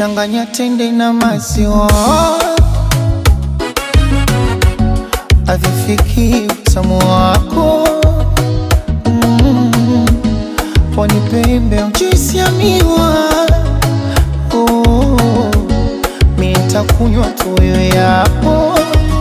changanya tende na maziwa, avifiki utamu wako mm. Pwani pembe juisi ya miwa oh. Mi nitakunywa tu wewe yapo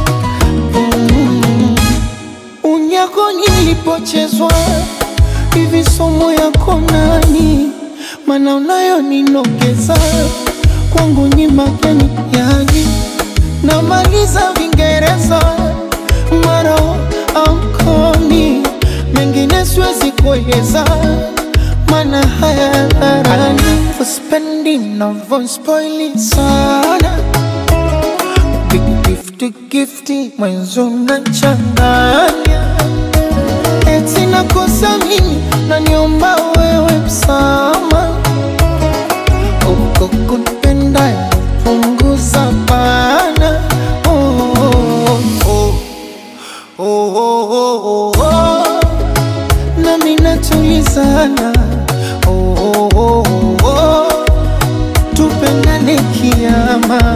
mm. Unyako nilipochezwa hivi somo yako nani, mana unayo ninogeza kwangu ni mageni yani, namaliza Vingereza maro amkomi mengine siwezi kueleza, mana haya dharani uspendi navyospoili sana Big gifty gifty mwenzo nachanganya eti nakosa mimi naniomba wewe msama uko kunipenda punguza bana oh, oh, oh, oh, oh, oh, oh. nami natulizana oh, oh, oh, oh, oh. tupendane kiama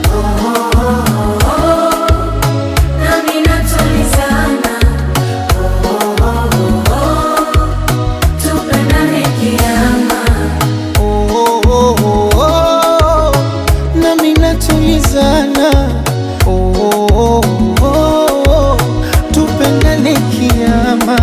Nami natulizana, oh, oh, oh, oh. Tupendane kiama, oh, oh, oh, oh, oh. nami natulizana oh, oh, oh, oh, oh. tupendane kiama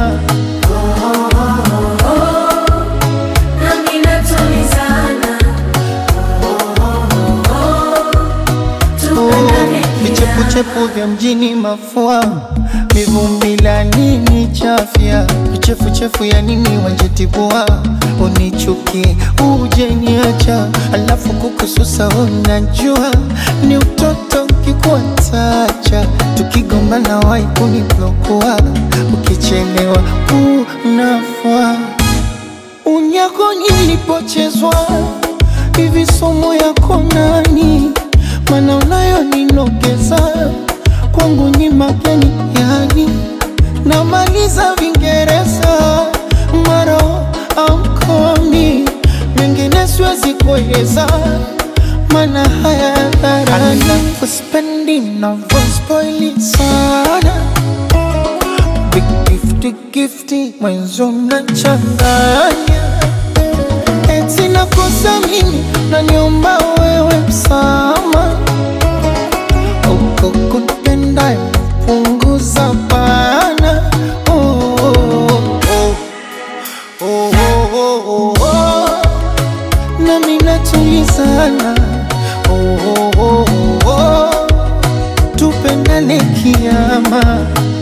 nami natulizana, oh, oh, oh, oh. Tupendane kiama. vichepuchepu vya mjini mafua mivumbi la nini chafya vichefuchefu ya nini wanjetibua unichuki uje niacha alafu kukususa unajua ni utoto kikuatacha tukigombana wai kuniblokua ukichelewa unafua unyako nilipochezwa hivi somo yako nani, mana unayo ninogeza kwangu ni mageni yani, namaliza Vingereza maro amkomi mengine siwezi kueleza, mana haya dharani uspendi navyospoili sana Big gifty gifty mwenzo nachanganya eti nakosa mimi naniomba wewe msama uko kunipenda punguza bana oh, oh, oh. Oh, oh, oh, oh, oh. nami natulizana oh, oh, oh, oh, oh. tupendane kiama